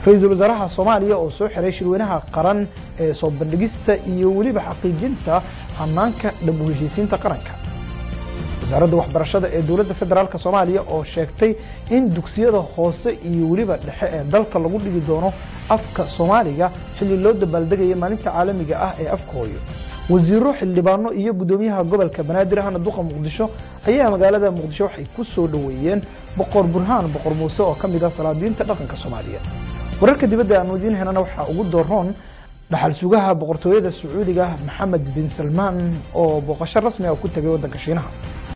ra-iisul wasaaraha soomaaliya oo soo xiray shirweynaha qaran ee soo bandhigista iyo weliba xaqiijinta hanaanka dhab u heshiisiinta qaranka wasaaradda waxbarashada ee dowladda federaalk soomaaliya oo sheegtay in dugsiyada hoose iyo weliba dhexe ee dalka lagu dhigi doono afka soomaaliga xilli loo dabaaldegaya maalinta caalamiga ah ee afka hooyo wasiiro xildhibaano iyo guddoomiyaha gobolka banaadir ahna duqa muqdisho ayaa magaalada muqdisho waxay ku soo dhoweeyeen boqor burhaan boqor muuse oo ka mid ah salaadiinta dhaqanka soomaaliya wararka dibadda aanu idiin helana waxaa ugu doroon dhaxal sugaha boqortooyada sacuudiga maxamed bin salmaan oo booqasho rasmi ah ku tegay waddanka shiinaha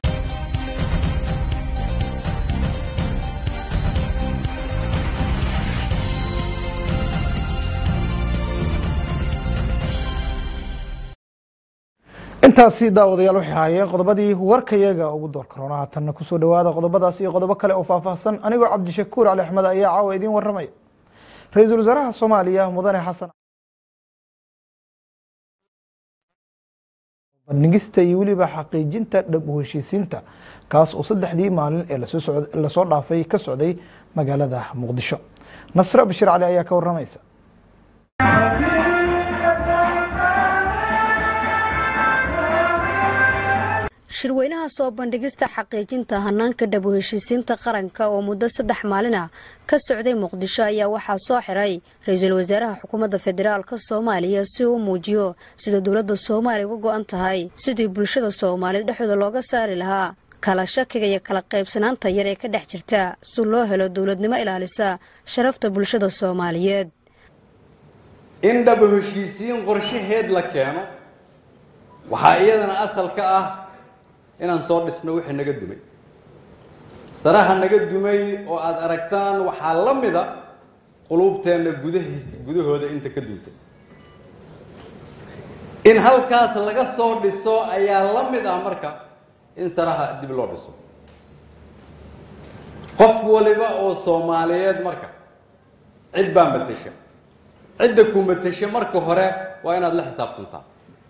intaasi daawadayaal waxay ahaayeen qodobadii warkayaga ugu door karoona haatanna kusoo dhawaada qodobadaas iyo qodobo kale oo faahfaahsan anigoo cabdishakuur cali axmed ayaa caawa idiin waramaya ra-iisul wasaaraha soomaaliya mudane xasan bandhigista iyo weliba xaqiijinta dhab u heshiisiinta kaas oo saddexdii maalin ee lasoo dhaafay ka socday magaalada muqdisho nasre bashir cali ayaa ka waramaysa shirweynaha soo bandhigista xaqiijinta hanaanka dhab u heshiisiinta qaranka oo muddo saddex maalin ah ka socday muqdisho ayaa waxaa soo xiray ra-iisul wasaaraha xukuumadda federaalk soomaaliya si uu muujiyo sida dowladda soomaaliya uga go-an tahay sidii bulshada soomaaliyeed dhexdooda looga saari lahaa kala shakiga iyo kala qaybsanaanta yar ee ka dhex jirta si loo helo dowladnimo ilaalisa sharafta bulshada soomaaliyeed in dhab u heshiisiin qorshaheed la keeno waxaa iyadana asal ka ah inaan soo dhisno wixii naga dumay saraha naga dumay oo aada aragtaan waxaa la mida quluubteenna gudahi gudahooda inta ka duntay in halkaas laga soo dhiso ayaa la mid ah marka in saraha dib loo dhiso qof waliba oo soomaaliyeed marka cid baa matesha cidda ku matesha marka hore waa inaad la xisaabtantaa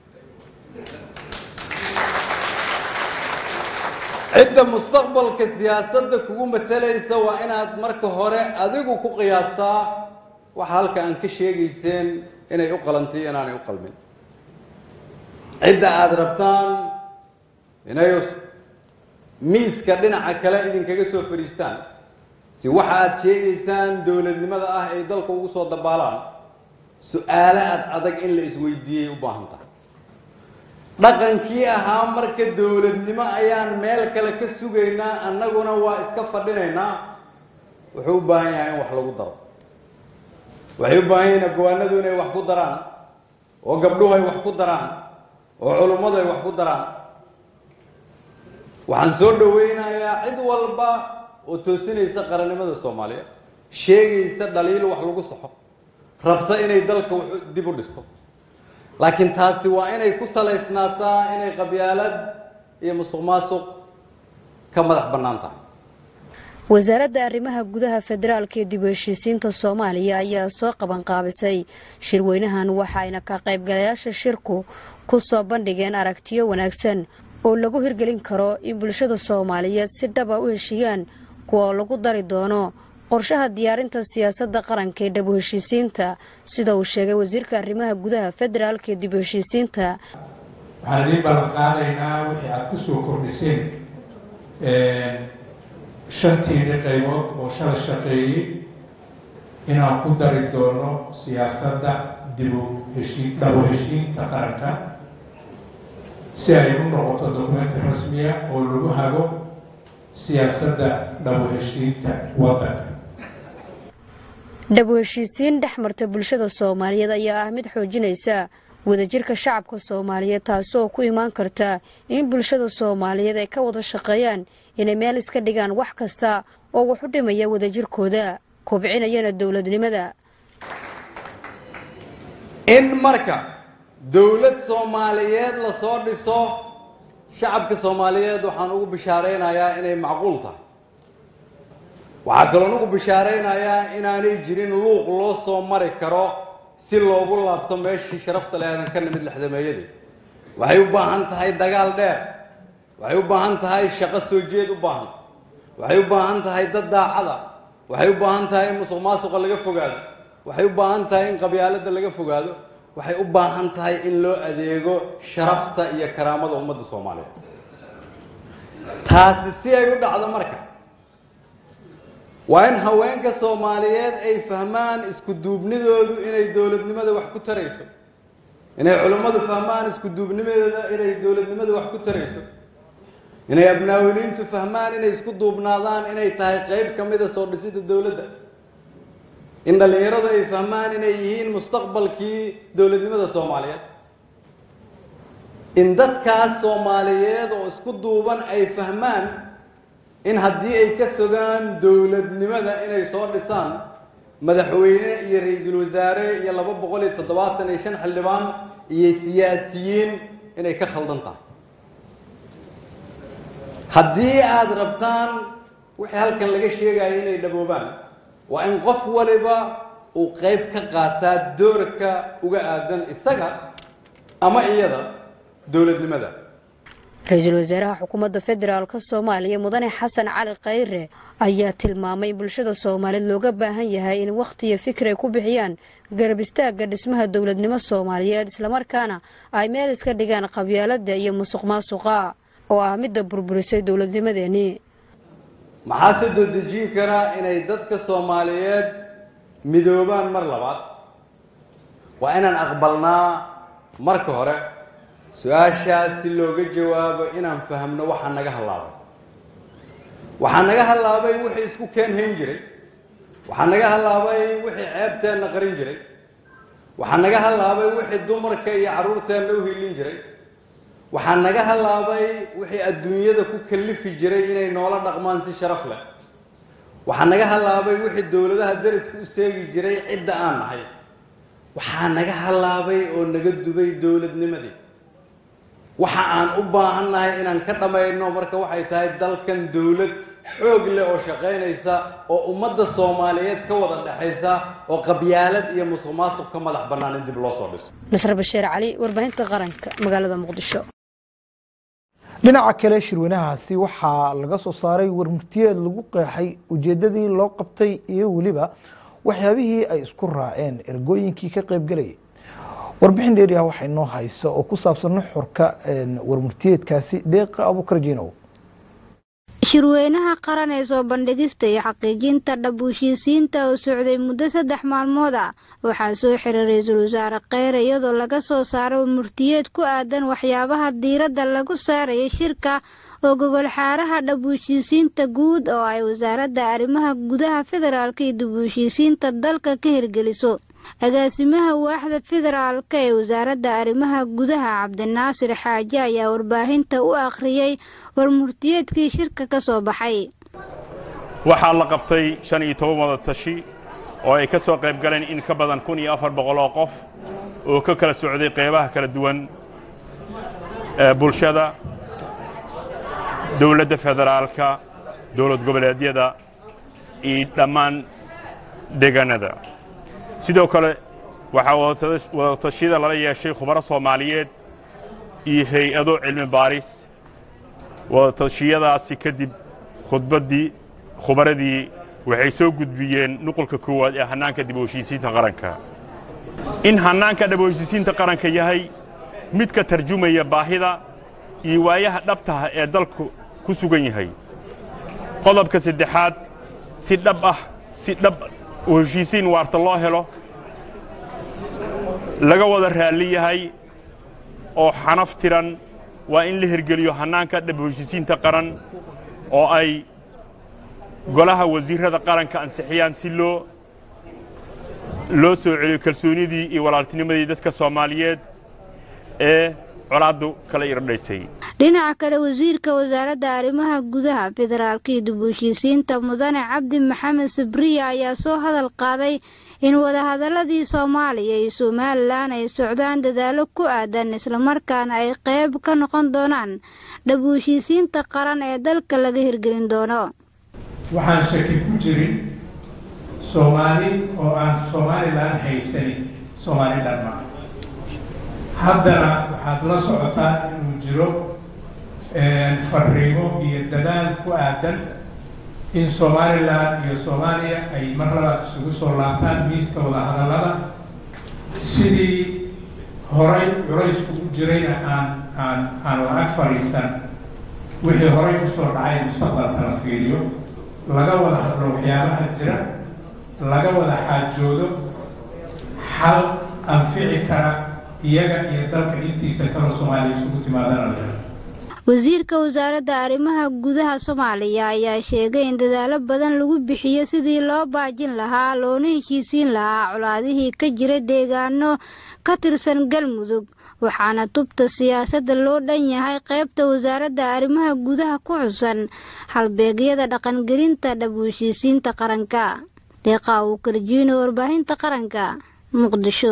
cidda mustaqbalka siyaasadda kugu matalaysa waa inaad marka hore adigu ku qiyaastaa waxa halka aan ka sheegayseen inay u qalantay inaanay u qalmin cidda aada rabtaan inay miiska dhinaca kale idinkaga soo fadhiistaan si waxa aad sheegaysaan dowladnimada ah ay dalka ugu soo dabaalaan su-aalo aad adag in la isweydiiyey u baahan tahay dhaqankii ahaa marka dowladnimo ayaan meel kale ka sugaynaa annaguna waa iska fadhinaynaa wuxuu u baahan yahay in wax lagu daro waxay u baahan yihiin agwaanadu inay wax ku daraan oo gabdhuhu ay wax ku daraan oo culummadu ay wax ku daraan waxaan soo dhawaynayaa cid walba oo toosinaysa qarannimada soomaaliyeed sheegaysa dhaliil wax lagu saxo rabta inay dalka dib u dhisto laakiin taasi waa inay ku salaysnaataa inay qabyaalad iyo musuq maasuq ka madax bannaan tahay wasaaradda arrimaha gudaha federaalka ee dib u heshiisiinta soomaaliya ayaa soo qabanqaabisay shirweynahan waxaayna ka qaybgalayaasha shirku ku soo bandhigeen aragtiyo wanaagsan oo lagu hirgelin karo in bulshada soomaaliyeed si dhaba u heshiiyaan kuwa lagu dari doono qorshaha diyaarinta siyaasadda qaranka ee dhab u heshiisiinta sida uu sheegay wasiirka arrimaha gudaha federaalka ee dib u heshiisiinta waxaan idiin ballan qaadaynaa wixii aada ku soo kordhiseen shantiini qaybood oo shala shaqeeyey inaan ku dari doono siyaasadda dibu heshii dhabu heshiinta qaranka si ay u noqoto dokumenti rasmiya oo lagu hago siyaasadda dhabu heshiinta waddanka dhab u heshiisiin dhex marta bulshada soomaaliyeed ayaa ah mid xoojinaysa wadajirka shacabka soomaaliyeed taasi oo ku imaan karta in bulshada soomaaliyeed ay ka wada shaqeeyaan inay meel iska dhigaan wax kasta oo wax u dhimaya wadajirkooda kobcinayana dowladnimada in marka dowlad soomaaliyeed lasoo dhiso shacabka soomaaliyeed waxaan ugu bishaaraynayaa inay macquul tahay waxaa kaloon ugu bishaaraynayaa inaanay jirin luuq loo soo mari karo si loogu laabto meeshii sharafta leedan ka nimid lexdameeyadii waxay u baahan tahay dagaal dheer waxay u baahan tahay shaqo soo jeed u baahan waxay u baahan tahay dad daacada waxay u baahan tahay in musuq maasuqa laga fogaado waxay u baahan tahay in qabyaaladda laga fogaado waxay u baahan tahay in loo adeego sharafta iyo karaamada ummadda soomaaliyeed taasi si ay u dhacdo marka waa in haweenka soomaaliyeed ay fahmaan isku duubnidoodu inay dowladnimada wax ku tarayso inay culummadu fahmaan isku duubnimadeeda inay dowladnimada wax ku tarayso inay abnaawiliintu fahmaan inay isku duubnaadaan inay tahay qayb ka mida soo dhisida dowladda in dhallinyaradu ay fahmaan inay yihiin mustaqbalkii dowladnimada soomaaliyeed in dadkaas soomaaliyeed oo isku duuban ay fahmaan in haddii ay ka sogaan dowladnimada inay soo dhisaan madaxweyne iyo ra-iisul wasaare iyo laba boqol iyo toddobaatan iyo shan xildhibaan iyo siyaasiyiin inay ka khaldan tahay haddii aada rabtaan wixii halkan laga sheegayo inay dhaboobaan waa in qof waliba uu qayb ka qaataa doorka uga aadan isaga ama iyada dowladnimada ra-iisul wasaaraha xukuumadda federaalk soomaaliya mudane xasan cali khayre ayaa tilmaamay in bulshada soomaaliyeed looga baahan yahay in wakhti iyo fikir ay ku bixiyaan garab istaagga dhismaha dowladnimo soomaaliyeed islamarkaana ay meel iska dhigaan qabyaalada iyo musuq maasuqa oo ah midda burburisay dowladnimadeenii maxaa se doodejin karaa inay dadka soomaaliyeed midoobaan mar labaad waa inaan aqbalnaa marka hore su-aashaas si looga jawaabo inaan fahamno waxaa naga hallaabay waxaa naga hallaabay wixii isku keen hayn jiray waxaa naga hallaabay wixii ceebteenna qarin jiray waxaa naga hallaabay wixii dumarka iyo carruurteenna u hilin jiray waxaa naga hallaabay wixii adduunyada ku kallifi jiray inay noola dhaqmaan si sharaf leh waxaa naga hallaabay wixii dowladaha dariska u seegi jiray cidda aan nahay waxaa naga hallaabay oo naga dubay dowladnimadii waxa aan u baahannahay inaan ka dhammayno marka waxay tahay dalkan dowlad xoog leh oo shaqaynaysa oo ummadda soomaaliyeed ka wada dhexaysa oo qabyaalad iyo musuq maasuq ka madax bannaan in dib loo soo dhiso nasre bashiir cali warbaahinta qaranka magaalada muqdisho dhinaca kale shirweynahaasi waxaa laga soo saaray warmurtiyeed lagu qeexay ujeedadii loo qabtay iyo weliba waxyaabihii ay isku raaceen ergooyinkii ka qaybgelayay warbixin dheeriah waxaa inoo haysa oo ku saabsan nuxurka warmurtiyeedkaasi deeqa abukarjinow shirweynaha qaran ee soo bandhigista iyo xaqiijinta dhab heshiisiinta oo socday muddo saddex maalmood ah waxaa soo xiray ra-iisul wasaare kheyre iyadoo laga soo saaray murtiyeed ku aadan waxyaabaha diiradda lagu saarayay shirka oo gogol xaaraha dhab heshiisiinta guud oo ay wasaaradda arrimaha gudaha federaalka iyo dib u heshiisiinta dalka ka hirgeliso agaasimaha waaxda federaalka ee wasaaradda arrimaha gudaha cabdinaasir xaaje ayaa warbaahinta u akhriyey warmurtiyeedkii shirka ka soo baxay waxaa la qabtay shan iyo toban wada tashi oo ay ka soo qayb galeen in ka badan kun iyo afar boqol oo qof oo ka kala socday qaybaha kala duwan ee bulshada dowladda federaalka dowlad goboleedyada iyo dhammaan deegaanada sidoo kale waxaa wadatashyada lala yeeshay khubaro soomaaliyeed iyo hay-ado cilmi baaris wadatashyadaasi kadib khudbaddii khubaradii waxay soo gudbiyeen nuqulka koowaad ee hannaanka dib u heshiisiinta qaranka in hannaanka dhab u heshiisiinta qaranka yahay mid ka tarjumaya baahida iyo waayaha dhabtaha ee dalku ku sugan yahay qodobka saddexaad si dhab ah si dhab u heshiisiin waarta loo helo laga wada raalli yahay oo xanaf tiran waa in la hirgeliyo hannaanka dhab u heshiisiinta qaran oo ay golaha wasiirrada qaranka ansixiyaan si loo loo soo celiyo kalsoonidii iyo walaaltinimadii dadka soomaaliyeed ee colaaddu kala irdhaysay dhinaca kale wasiirka wasaaradda arrimaha gudaha federaalka iyo dib u heshiisiinta mudane cabdi maxamed sabriya ayaa soo hadal qaaday in wadahadaladii soomaaliya iyo somalilan ay socdaan dadaallo ku aadan islamarkaana ay qayb ka noqon doonaan dhab u heshiisiinta qaran ee dalka laga hirgelin doono waxaan shaki ku jirin soomaali oo aan somalilan haysanin soomaali dhanma haddana waxaad la socotaan inuu jiro fariimo iyo dadaal ku aadan in somalilan iyo soomaaliya ay mar labaad isugu soo laabtaan miiska wadahadallada sidii horay culaysku u jirayna aan aan aan lacag fadhiisan wixii horay usoo dhacay mustaqbalka la fiiriyo laga wada hadlo waxyaabaha jira laga wada xaajoodo xal anfici kara iyaga iyo dalka intiisa kaloo soomaaliya isugu timaadana la helo wasiirka wasaaradda arrimaha gudaha soomaaliya ayaa sheegay in dadaalo badan lagu bixiyo sidii loo baajin lahaa loona heshiisiin lahaa colaadihii ka jira deegaano ka tirsan galmudug waxaana tubta siyaasadda loo dhan yahay qaybta wasaaradda arrimaha gudaha ku xusan halbeegyada dhaqangelinta dhab heshiisiinta qaranka deeqaa uu karjiino warbaahinta qaranka muqdisho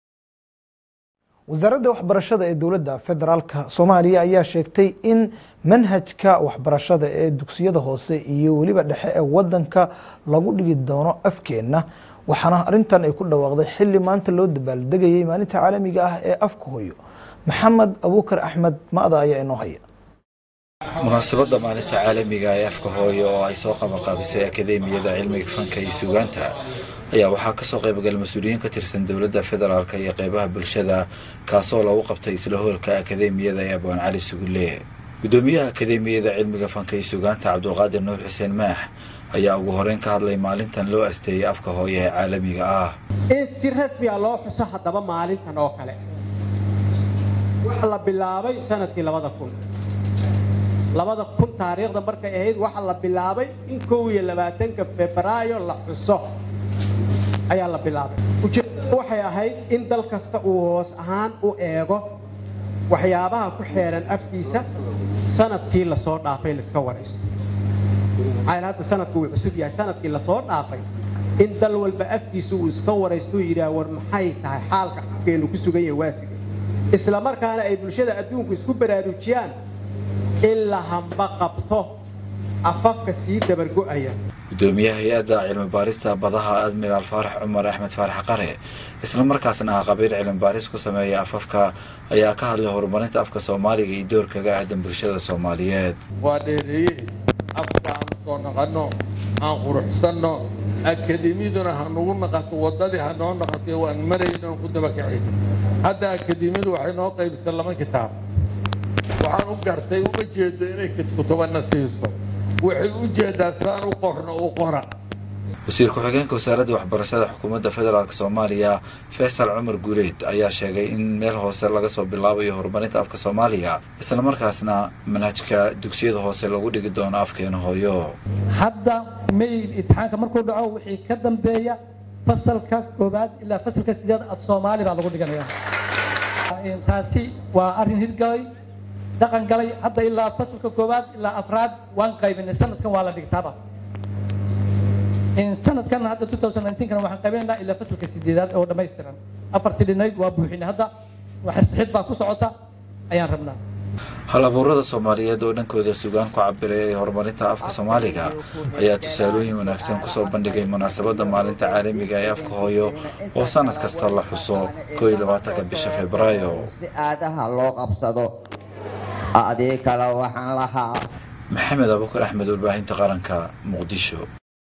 wasaaradda waxbarashada ee dowladda federaalka soomaaliya ayaa sheegtay in manhajka waxbarashada ee dugsiyada hoose iyo weliba dhexe ee wadanka lagu dhigi doono afkeenna waxaana arintan ay ku dhawaaqday xili maanta loo dabaaldegayay maalinta caalamiga ah ee afka hooyo maxamed abuukar axmed ma-da ayaa inoo haya munaasabadda maalinta caalamiga ee afka hooyo oo ay soo qabanqaabisay akademiyada cilmiga fanka iyo sugaanta ayaa waxaa kasoo qaybgalay mas-uuliyiin ka tirsan dowladda federaalk iyo qeybaha bulshada kaasoo lagu qabtay isla hoolka akademiyada ee abwaan cali sugulle gudoomiyaha akademiyada cilmiga fanka iyo sugaanta cabdulqaadir nuur xuseen maax ayaa ugu horeyn ka hadlay maalintan loo asteeyay afka hooyo ee caalamiga ah in si rasmiga loo xuso haddaba maalintan oo kale waxa la bilaabay sanadkii labada kun labada kun taariikhda markay ahayd waxaa la bilaabay in kow iyo labaatanka febraayo la xuso ayaa la bilaabay ujeedada waxay ahayd in dal kasta uu hoos ahaan u eego waxyaabaha ku xeeran afkiisa sanadkii lasoo dhaafay laiska waraysto maxaa hadda sanadku wuu cusub yahay sanadkii lasoo dhaafay in dal walba afkiisa uu iska waraysto uu yidhaah war maxay tahay xaalka afkeenu ku sugan yahay waasiga isla markaana ay bulshada adduunku isku baraarujiyaan in la hamba qabto afafka sii dabargo'aya gudoomiyaha hay-adda cilmi baarista badaha admiraal faarax cumar axmed faarax qare isla markaasna ah qabiil cilmi baaris ku sameeya afafka ayaa ka hadlay horumarinta afka soomaaliga iyo doorkaga aadan bulshada soomaaliyeed waa dheereeye afka aan soo naqanno aan quruxsanno akademiyaduna hanugu naqato waddadii hanoo naqatay waan marayno aan ku dabakacayno hadda akademiyadu waxay noo qaybisay laba kitaab waxaan u gartay uma jeedo inay kutubana siiso waxay u jeedaa saan u qorno u qora wasiir ku-xigeenka wasaaradda waxbarashada xukuumadda federaalk soomaaliya faysal cumar guuleed ayaa sheegay in meel hoose laga soo bilaabayo horumarinta afka soomaaliga isla markaasna manhajka dugsiyada hoose lagu dhigi doono afkeena hooyo hadda mail imtixaanka markuu dhaco wixii ka dambeeya fasalka koobaad ilaa fasalka sideed af soomaali baa lagu dhiganaya taasi waa arrin hirgalay dhaqan galay hadda ilaa fasalka koowaad ilaa afraad waan qaybinay sanadkan waa la dhigtaaba sanadkan hadda 2019 waxaan qaybinaynaa ilaa fasalka sideedaad oo dhammaystiran afartii dhinayd waa buuxinay hadda wax saxid baa ku socota ayaan rabnaa hal abuurada soomaaliyeed oo dhankooda sugaan ku cabiray ee horumarinta afka soomaaliga ayaa tusaalooyin wanaagsan kusoo bandhigay munaasabadda maalinta caalamiga ee afka hooyo oo sanad kasta la xuso koo iyo labaatanka bisha febraayo si aadaha loo qabsado adii kale waxaan lahaa maxamed abukar axmed warbaahinta qaranka muqdisho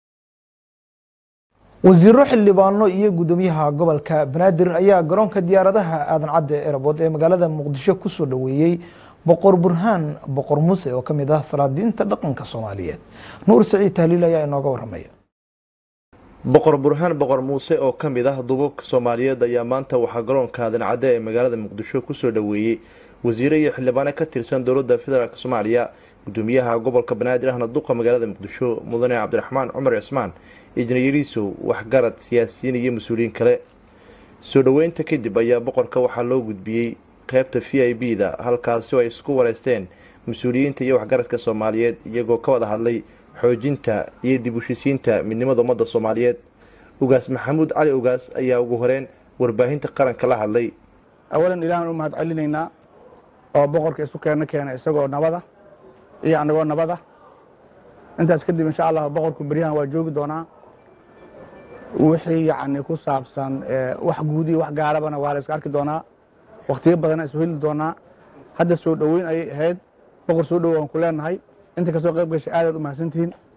wasiiro xildhibaano iyo gudoomiyaha gobolka banaadir ayaa garoonka diyaaradaha aadan cadde erabood ee magaalada muqdisho kusoo dhoweeyey boqor burhaan boqor muuse oo ka mid ah salaadiinta dhaqanka soomaaliyeed nuur saciid tahliil ayaa inooga waramaya boqor burhaan boqor muuse oo ka mid ah duubabka soomaaliyeed ayaa maanta waxaa garoonka aadan cadde ee magaalada muqdisho kusoo dhoweeyey wasiiro iyo xildhibaano ka tirsan dowladda federaalk soomaaliya gudoomiyaha gobolka banaadir ahna duqa magaalada muqdisho mudane cabdiraxmaan cumar cismaan ijnayariisow waxgarad siyaasiyiin iyo mas-uuliyiin kale soo dhoweynta kadib ayaa boqorka waxaa loo gudbiyey qeybta v i b da halkaasi oo ay isku wareysteen mas-uuliyiinta iyo waxgaradka soomaaliyeed iyagoo ka wada hadlay xoojinta iyo dib ushisiinta midnimada ummadda soomaaliyeed ugaas maxamuud cali ugaas ayaa ugu horeyn warbaahinta qaranka la hadlay awalan ilaahan u mahad celinaynaa oo boqorka isu keena keena isagoo nabada iyo anagoo nabada intaas kadib insha allah boqorku beryahan waa joogi doonaa wixii yacni ku saabsan wax guudi wax gaarabana waa la iska arki doonaa wakhtiyo badana isu heli doonaa hadda soo dhoweyn ayay ahayd boqor soo dhowo aan ku leenahay inta kasoo qayb gashay aadaad u mahadsantihiin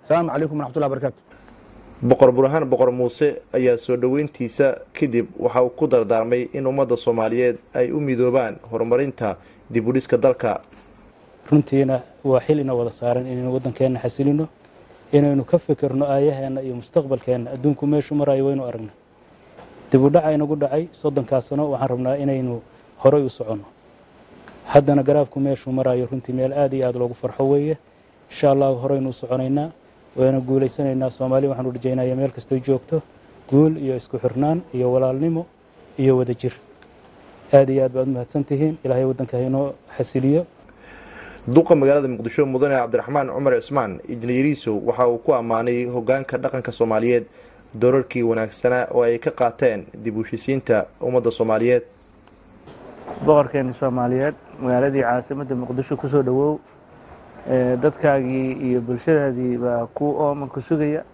asalaamu calaykum waraxmatullahi barakaatu boqor burhaan boqor muuse ayaa soo dhoweyntiisa kadib waxa uu ku dardaarmay in ummadda soomaaliyeed ay u midoobaan horumarinta dib u dhiska dalka runtiina waa xil ina wada saaran inaynu waddankeenna xasilino inaynu ka fikirno aayaheenna iyo mustaqbalkeenna adduunku meeshu marayo waynu aragna dib u dhaca inagu dhacay soddonkaas sano waxaan rabnaa inaynu horay u soconno haddana garaafku meeshuu marayo runtii meel aad iyo aad loogu farxo weeye insha allahu horaynu u soconaynaa wayna guulaysanaynaa soomaaliya waxaanu rajaynayaa meel kastay joogto guul iyo isku xirnaan iyo walaalnimo iyo wadajir aad iyo aad baad umahadsan tihiin ilaahay waddanka haynoo xasiliyo duqa magaalada muqdisho mudane cabdiraxmaan cumar cismaan injineeriisow waxa uu ku ammaanay hogaanka dhaqanka soomaaliyeed doorarkii wanaagsanaa oo ay ka qaateen dib u heshisiinta ummadda soomaaliyeed boqorkeeni soomaaliyeed magaaladii caasimadda muqdisho kusoo dhowow dadkaagii iyo bulshadaadii baa ku ooman ku sugaya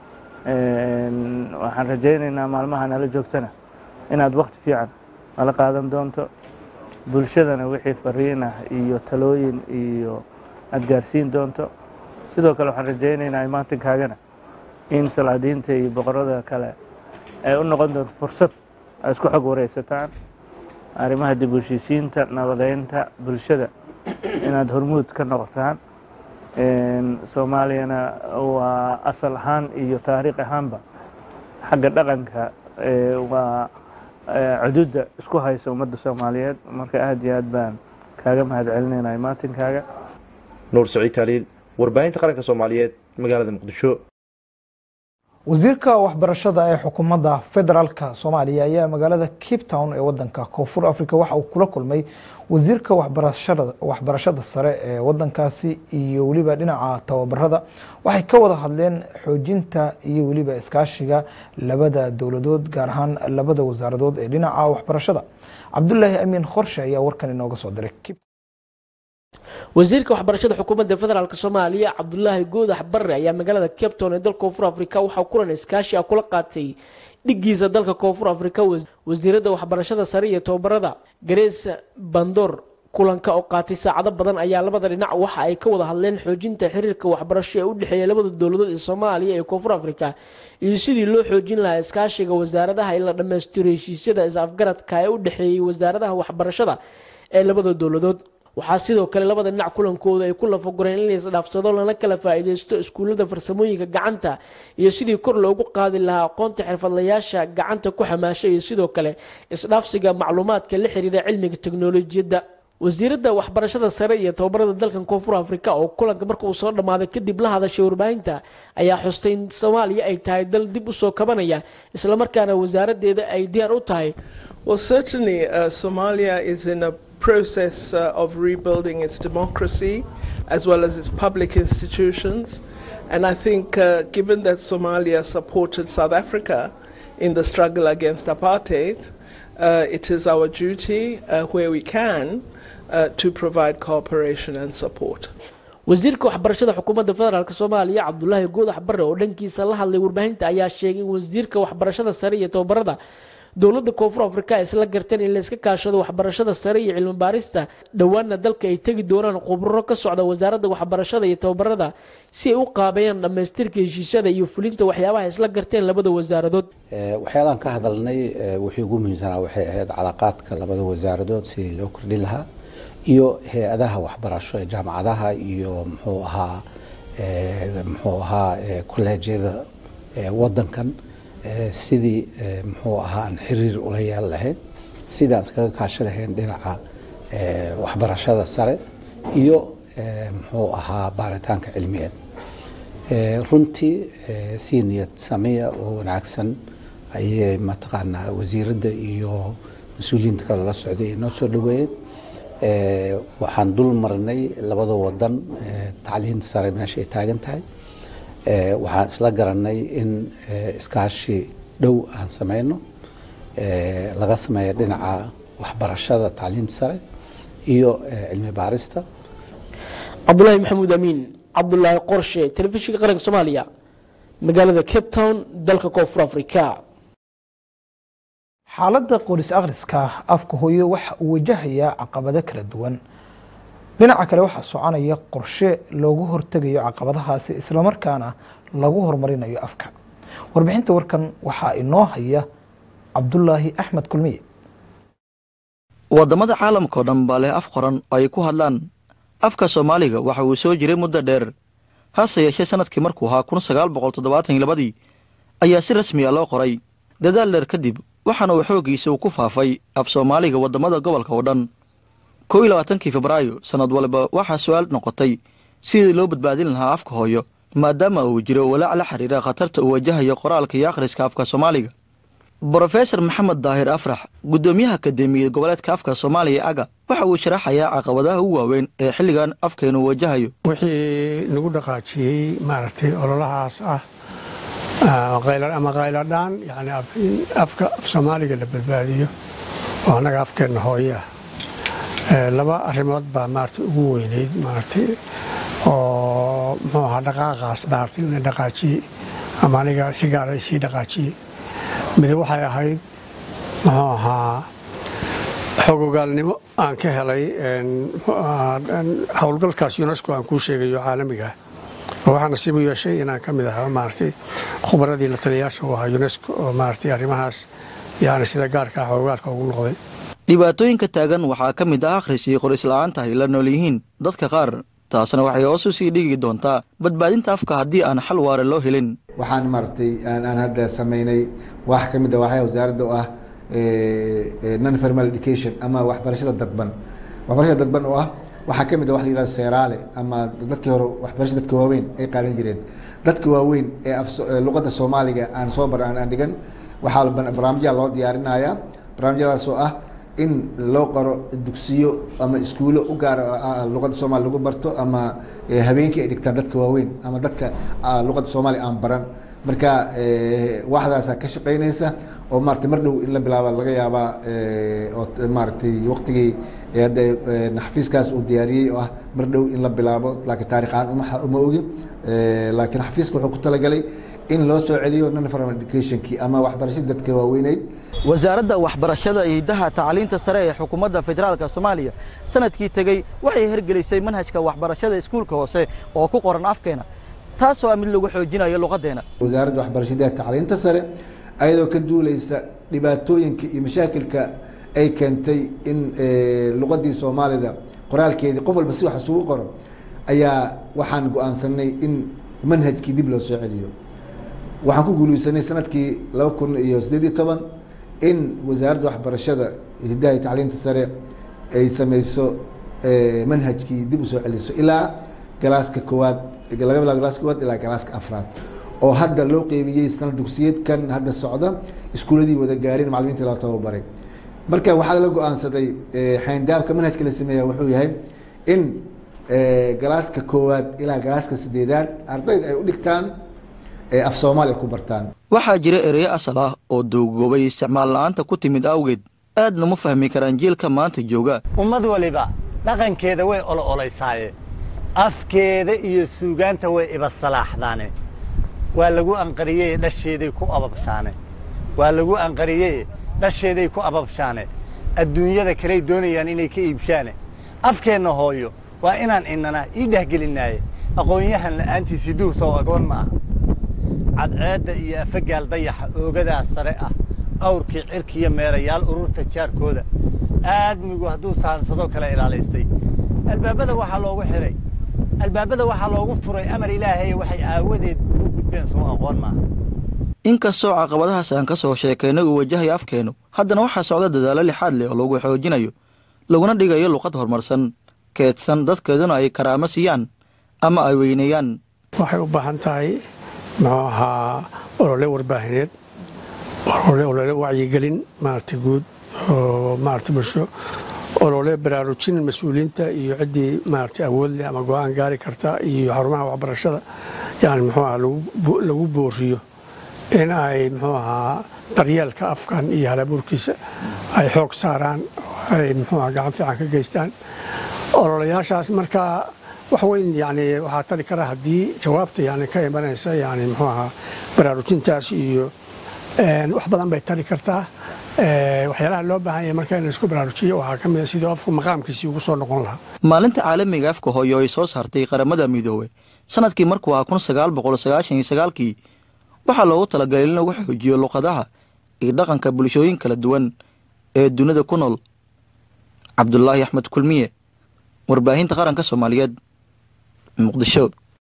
waxaan rajaynaynaa maalmaha nala joogtana inaad wakti fiican nala qaadan doonto bulshadana wixii fariin ah iyo talooyin iyo aada gaarsiin doonto sidoo kale waxaan rajaynaynaa imaantinkaagana in salaadiinta iyo boqorada kale ay u noqon doonto fursad ay isku xog wareysataan arrimaha dib u heshiisiinta nabadeynta bulshada inaad hormuud ka noqotaan soomaaliyana waa asal ahaan iyo taariikh ahaanba xagga dhaqanka waa cududa isku haysa ummadda soomaaliyeed marka aada iyo aad baan kaaga mahad celinayna imaatinkaaga nuur saciid taaliil warbaahinta qaranka soomaaliyeed magaalada muqdisho wasiirka waxbarashada ee xukuumadda federaalka soomaaliya ayaa magaalada cape town ee wadanka koonfur africa waxa uu kula kulmay wasiirka waxbarashada sare ee wadankaasi iyo weliba dhinaca tababarada waxay ka wada hadleen xoojinta iyo weliba iskaashiga labada dowladood gaar ahaan labada wasaaradood ee dhinaca waxbarashada cabdulaahi amiin khorshe ayaa warkan inooga soo diray wasiirka waxbarashada xukuumadda federaalk soomaaliya cabdulaahi goodax barre ayaa magaalada cape town ee dalka koonfur africa waxaa kulan iskaashi ah kula qaatay dhigiisa dalka koonfur africa wasiirada waxbarashada sare iyo tababarada garees bandor kulanka oo qaatay saacado badan ayaa labada dhinac waxa ay ka wada hadleen xoojinta xiriirka waxbarasho ee u dhexeeya labada dowladood ee soomaaliya iyo koonfur africa iyo sidii loo xoojin lahaa iskaashiga wasaaradaha in la dhammaystiro heshiisyada is-afgaradka ee u dhexeeyey wasaaradaha waxbarashada ee labada dowladood waxaa sidoo kale labada dhinac kulankooda ay ku lafagureen in la isdhaafsado lana kala faa'iidaysto iskuullada farsamooyinka gacanta iyo sidii kor loogu qaadi lahaa aqoonta xirfadlayaasha gacanta ku xamaasha iyo sidoo kale isdhaafsiga macluumaadka la xiriira cilmiga teknolojiyadda wasiiradda waxbarashada sare iyo tababarada dalkan koonfur africa oo kulanka marka uu soo dhammaaday kadib la hadashay warbaahinta ayaa xustay in soomaaliya ay tahay dal dib u soo kabanaya islamarkaana wasaaraddeeda ay diyaar u tahay Well, certainly, uh, Somalia is in a process uh, of rebuilding its democracy as well as its public institutions. And I think, uh, given that Somalia supported South Africa in the struggle against apartheid, it is our duty, where we can, to provide cooperation and support. wasiirka waxbarashada xukuumadda federaalk soomaaliya cabdulaahi goodax barre oo dhankiisa la hadlay warbaahinta ayaa sheegay in wasiirka waxbarashada sare iyo tababarada dowladda koonfur africa ay isla garteen in la iska kaashado waxbarashada sare iyo cilmi baarista dhowaana dalka ay tegi doonaan khuburo ka socda wasaaradda waxbarashada iyo tababarada si ay u qaabeeyaan dhammaystirka heshiisyada iyo fulinta waxyaabaha isla garteen labada wasaaradood waxyaalaan ka hadalnay wixii ugu muhiimsanaa waxay ahayd calaaqaadka labada wasaaradood sidii loo kordhin lahaa iyo hay-adaha waxbarasho ee jaamacadaha iyo muxuu ahaa muxuu ahaa kolleejyada wadankan sidii muxuu ahaa aan xiriir ula yeelan lahayn sidii aan iskaga kaashi lahayn dhinaca waxbarashada sare iyo muxuu ahaa baaritaanka cilmiyeed runtii si niyad sameya oo wanaagsan ayay mataqaanaa wasiiradda iyo mas-uuliyiinta kale la socday ay noo soo dhaweeyeen waxaan dul marnay labada wadan tacliinta sare meesha ay taagan tahay waxaan isla garanay in iskaashi dhow aan sameyno laga sameeyo dhinaca waxbarashada tacliinta sare iyo cilmi baarista cabdulaahi maxamuud amiin cabdulaahi qorshe telefishinka qaranka soomaaliya magaalada cape town dalka koonfur africa xaaladda qoris akhriska afka hooyo waxa uu wajahayaa caqabado kala duwan dhinaca kale waxaa soconaya qorshe loogu hortegayo caqabadahaasi islamarkaana lagu horumarinayo afka warbixinta warkan waxaa inoo haya cabdulaahi axmed kulmiye waddamada caalamka oo dhan baa leh af qoran oo ay ku hadlaan afka soomaaliga waxa uu soo jiray muddo dheer hase yeeshee sanadkii markuu ahaa kun sagaal boqol toddobaatan iyo labadii ayaa si rasmiya loo qoray dadaal dheer kadib waxaana uu xooggiisa uu ku faafay af soomaaliga waddamada gobolka oo dhan kow iyo labaatankii febraayo sannad waliba waxaa su-aal noqotay sidii loo badbaadin lahaa afka hooyo maadaama uu jiro walaac la xiriira khatarta uu wajahayo qoraalka iyo akhriska afka soomaaliga brofesor maxamed daahir afrax guddoomiyaha akademiyad goboleedka afka soomaaliya aga waxa uu sharaxayaa caqabadaha ugu waaweyn ee xilligan afkeenu wajahayo wixii lagu dhaqaajiyey maaragtay ololahaas ah ama qayladhaan yani in afka af soomaaliga la badbaadiyo oo annaga afkeenna hooye ah laba arrimood baa maaragtay ugu weyneyd maaragtay oo muxuu ahaa dhaqaaqaas maaragtay ina dhaqaajiyey ama aniga si gaara isii dhaqaajiyey mid waxay ahayd muxuu ahaa xogogaalnimo aan ka helay howlgalkaas unesco aan kuu sheegayo caalamiga oo waxaa nasiib u yeeshay inaan ka mid ahaa maaragtay khubaradii la taliyayaasha u ahaa unesco oo maaragtay arrimahaas yani sida gaarka ah xogogaalka ugu noqday dhibaatooyinka taagan waxaa ka mid ah akhris iyo qoris la-aanta ay la nool yihiin dadka qaar taasna waxay hoos u sii dhigi doontaa badbaadinta afka haddii aan xal waare loo helin waxaan maaragtay aan hadda samaynay wax ka mid a waxaa wasaaradda oo ah non formal education ama waxbarashada dadban waxbarashada dadban oo ah waxaa ka mid a wax la yihahdo seeraale ama dadkii hore waxbarashada dadka waaweyn ay qaadan jireen dadka waaweyn ee luqadda soomaaliga aan soo bar aan dhigan waxaa barnaamijyaa loo diyaarinayaa barnaamijyadaas oo ah in loo qoro dugsiyo ama iskuulo u gaar luqadda soomaaliya lagu barto ama habeenkii ay dhigtaan dadka waaweyn ama dadka luqadda soomaaliya aan baran marka waxdaasa ka shaqaynaysa oo maarata mar dhow in la bilaaba laga yaabaa oo maaragtay waqtigii hadda xafiiskaas uu diyaariyey oo ah mar dhow in la bilaabo laakiin taarikh ahaan uma ogin laakiin xafiiska wuxuu ku talagalay in loo soo celiyo non formal educationkii ama waxbarashada dadka waaweyneyd wasaaradda waxbarashada iyo hiddaha tacliinta sare ee xukuumadda federaalka soomaaliya sanadkii tegey waxay hergelisay manhajka waxbarashada iskuulka hoose oo ku qoran afkeena taasoo ah mid lagu xoojinayo luqaddeena wasaaradda waxbarashada tacliinta sare ayadoo ka duuleysa dhibaatooyinka iyo mashaakilka ay keentay in luqadii soomaalida qoraalkeedii qof walba si wax isugu qoro ayaa waxaan go-aansanay in manhajkii dib loo soo celiyo waxaan ku guuleysanay sanadkii laba kun iyo siddeed iyo toban in wasaaradda waxbarashada hiddaha iyo tacliinta sare ay sameyso manhajkii dib usoo celiso ilaa galaaska koowaad laga bilaabo galaaska koowaad ilaa galaaska afraad oo hadda loo qeybiyey sanad dugsiyeedkan hadda socda iskuuladii wada gaareen macalimiinta loo tababaray marka waxaa la go-aansaday xayndaabka manhajka la sameeya wuxuu yahay in galaaska koowaad ilaa galaaska sideedaad ardayda ay u dhigtaan af soomaaliya ku bartaan waxaa jira ereyo asal ah oo duugoobay isticmaal la-aanta ku timid awgeed aadna ma fahmi karaan jiilka maanta jooga ummad waliba dhaqankeeda way olo olaysaaye afkeeda iyo suugaanta way ibasalaaxdaane waa lagu anqariyey dhasheeday ku ababshaane waa lagu anqariyey dhasheeday ku ababshaane adduunyada kaley doonayaan inay ka iibshaane afkeenna hooyo waa inaan inana ii dhehgelinaaye aqoon-yahan la'aantiisii duursow agoon ma aha cadceedda iyo afagaal dayaxa oogadaas sare ah awrkii cirkiiyo meerayaal ururta jaarkooda aadmigu hadduu sahansadoo kale ilaalaystay albaabada waxaa loogu xihay albaabada waxaa loogu furay amar ilaahay waxay aawadeed ugu gudbeen soo aqoon maaha inkastoo caqabadahaas aan ka soo sheekaynay uu wajahayo afkeennu haddana waxaa socda dadaallo lixaad leh oo lagu xoojinayo laguna dhigayo luqad horumarsan keedsan dadkeeduna ay karaamo siiyaan ama ay weyneeyaan waxay u baahan tahay muxuu ahaa olole warbaahineed olole olole wacyigelin maaragtay guud oo maaragtay bulsho olole baraarujin mas-uuliyiinta iyo ciddii maaragtay awood leh ama go-aan gaari karta iyo xarumaha waxbarashada yani muxuu ahaa lagu booriyo in ay muxuu ahaa daryeelka afkan iyo halabuurkiisa ay xoog saaraan ay muxuu ahaa gacan fiican ka geystaan ololayaashaas markaa wax weyn yani waxaa tali kara haddii jawaabta yani ka imanaysa yani muxuu ahaa baraarujintaas iyo wax badan bay tali kartaa waxyaalaha loo baahan yahay marka in la isku baraarujiyo waxaa ka mid a sidii qofku maqaamkiisii ugu soo noqon lahaa maalinta caalamiga afka hooyo ay soo saartay qaramada midoobey sanadkii markuu ahaa kun sagaal boqol sagaashan iyo sagaalkii waxaa loogu talagalay in lagu xoojiyo luqadaha iyo dhaqanka bulshooyin kala duwan ee dunida ku nool cabdulaahi axmed kulmiye warbaahinta qaranka soomaaliyeed muqdisho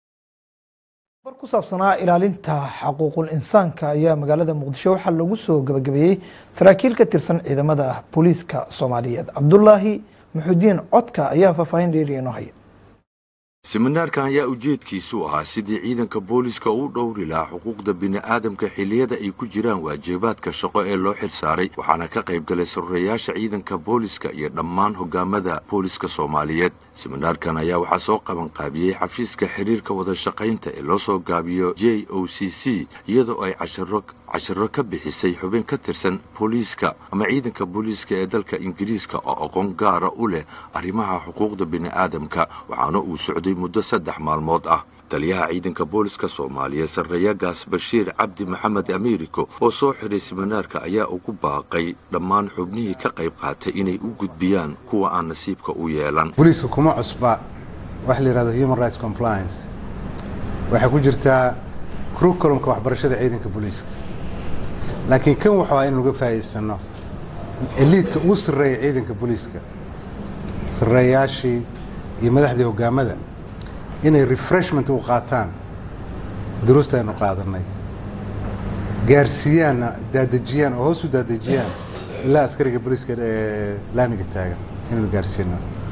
war ku saabsanaa ilaalinta xaquuqul insaanka ayaa magaalada muqdisho waxaa lagu soo gabagabeeyey saraakiil ka tirsan ciidamada booliiska soomaaliyeed cabdulaahi muxudiin codka ayaa faahfaahin dheeri inoo haya siminaarkan ayaa ujeedkiisu ahaa sidii ciidanka booliiska uu dhowri lahaa xuquuqda bini'aadamka xilliyada ay ku jiraan waajibaadka shaqo ee loo xil saaray waxaana ka qayb galay saruurayaasha ciidanka booliiska iyo dhammaan hogaamada booliiska soomaaliyeed siminaarkan ayaa waxaa soo qaban qaabiyey xafiiska xiriirka wada shaqaynta ee loo soo gaabiyo j o c c iyadoo ay casharo casharo ka bixisay xubin ka tirsan booliiska ama ciidanka booliiska ee dalka ingiriiska oo aqoon gaara u leh arrimaha xuquuqda bini'aadamka waxaana uu socday muddo saddex maalmood ah taliyaha ciidanka booliska soomaaliyeed sarreeyagaas bashiir cabdi maxamed amiiriko oo soo xiray siminaarka ayaa ugu baaqay dhammaan xubnihii ka qayb qaatay inay u gudbiyaan kuwa aan nasiibka u yeelan booliiska kuma cusba waxa la yidhahdo human rights compliance waxay ku jirtaa curriculumka waxbarashada ciidanka booliiska laakiin kan waxaa inaan uga faa'iidsano eliidka ugu sarreeya ciidanka booliiska sarreeyaashii iyo madaxdii hogaamada inay refreshment u qaataan duruusta aynu qaadanay gaarsiiyaanna daadejiyaan oo hoos u daadejiyaan ilaa askariga booliiska ee laamiga taagan inaynu gaarsiino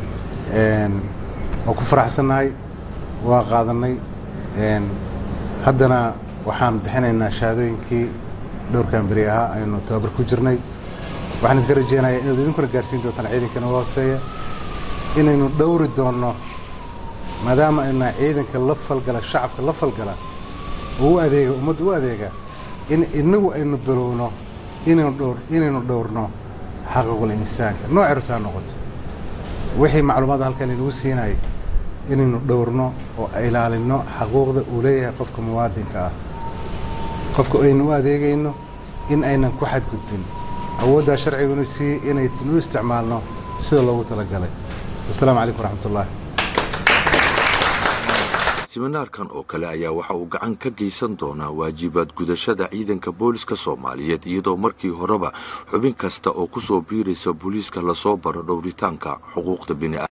waa ku faraxsannahay waa qaadanay haddana waxaan bixinaynaa shahaadooyinkii dhowrkan beri ahaa aynu tababar ku jirnay waxaan idinka rajeynayaa inaad idinkuna gaarsiin doontaan ciidankana uga hooseeya inaynu dhowri doonno maadaama ayna ciidanka la falgala shacabka la falgala oo u adeega ummadda u adeega in inagu aynu bilowno inaynu dhowr inaynu dhowrno xaquuqul insaanka nooc ertaa noqoto wixii macluumaad halkan inagu siinayay inaynu dhowrno oo ilaalino xaquuqda uu leeyahay qofka muwaadinka ah qofka aynu u adeegayno in aynan ku xadgudbin awooddaa sharcigunu sii inaynu u isticmaalno sida loogu talagalay wasalaamu calaykum waraxmat ullahi siminaarkan oo kale ayaa waxa uu gacan ka geysan doonaa waajibaad gudashada ciidanka booliska soomaaliyeed iyadoo markii horeba xubin kasta oo ku soo biiraysa booliiska lasoo baro dhowritaanka xuquuqda bini'aadam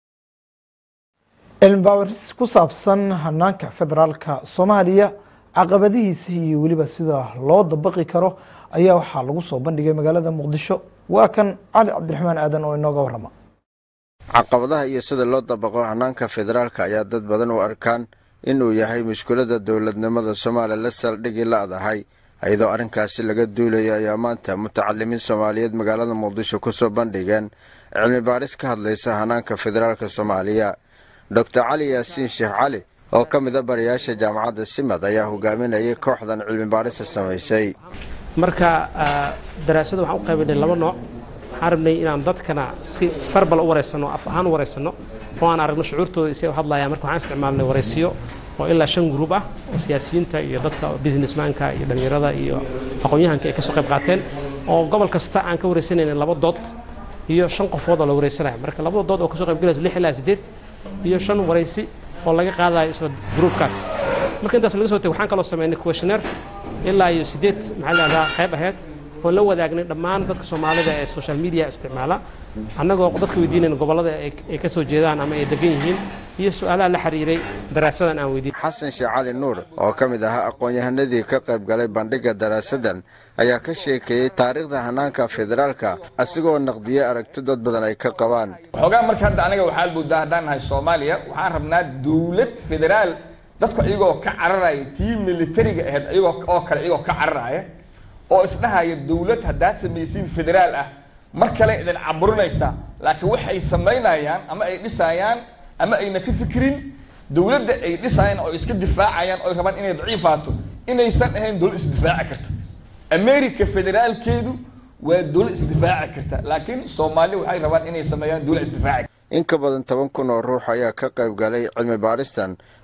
cilmi baaris ku saabsan hanaanka federaalka soomaaliya caqabadihiisa iyo weliba sida loo dabaqi karo ayaa waxaa lagu soo bandhigay magaalada muqdisho waa kan cali cabdiraxmaan aadan oo inooga warrama caqabadaha iyo sida loo dabaqo hanaanka federaalka ayaa dad badan u arkaan inuu yahay mushkulada dowladnimada soomaaliya la saldhigi la-dahay iyadoo arrinkaasi laga duulayo ayaa maanta mutacalimiin soomaaliyeed magaalada muqdisho kusoo bandhigeen cilmi baaris ka hadlaysa hanaanka federaalka soomaaliya doctor cali yaasiin sheekh cali oo ka mid a barayaasha jaamacadda simad ayaa hogaaminayay kooxdan cilmi baarista samaysay marka daraasada waxaan u qaybinay laba nooc waxaan rabnay inaan dadkana si farbal u wareysano af ahaan u wareysano oo aan aragno shucuurtooda isay u hadlayaan marka waxaan isticmaalnay wareysiyo oo ilaa shan gruub ah oo siyaasiyiinta iyo dadka businessmanka iyo dhallinyarada iyo aqoon-yahanka ay kasoo qayb qaateen oo gobol kasta aan ka wareysanayna laba dood iyo shan qofood oo la wareysanaya marka labada dood oo kasoo qayb galaysa lix ilaa siddeed iyo shan wareysi oo laga qaadayo isla gruubkaas marka intaas laga soo tego waxaan kaloo sameynay questionnaire ilaa iyo siddeed maxaa la dhahdaa qayb ahayd oon la wadaagnay dhammaan dadka soomaalida ee social media isticmaala annagoo dadka weydiinayna gobollada ay ka soo jeedaan ama ay degan yihiin iyo su-aalaha la xiriiray daraasadan aan weydiin xasan sheekh cali nuur oo ka mid ahaa aqoon-yahanadii ka qayb galay bandhigga daraasadan ayaa ka sheekeeyey taariikhda hanaanka federaalka asigoo naqdiyey aragti dad badan ay ka qabaan xoogaa marka hadda aniga waxaa buudaa haddaan nahay soomaaliya waxaan rabnaa dawlad federaal dadku iyagoo ka cararaya tii militariga ahayd iyagoo oo kale iyagoo ka cararaya oo isdhahaya dawlad haddaad samaysiin federaal ah mar kale idin caburinaysaa laakiin waxay samaynayaan ama ay dhisayaan ama ayna ka fikirin dawladda ay dhisayaan oo iska difaacayaan oo rabaan inay daciifaato inaysan ahayn dawlad isdifaaci karta america federaalkeedu waa dawlad isdifaaci karta laakiin soomaaliya waxay rabaan inay sameeyaan dawlad isdifaaci in ka badan toban kun oo ruux ayaa ka qayb galay cilmi baaristan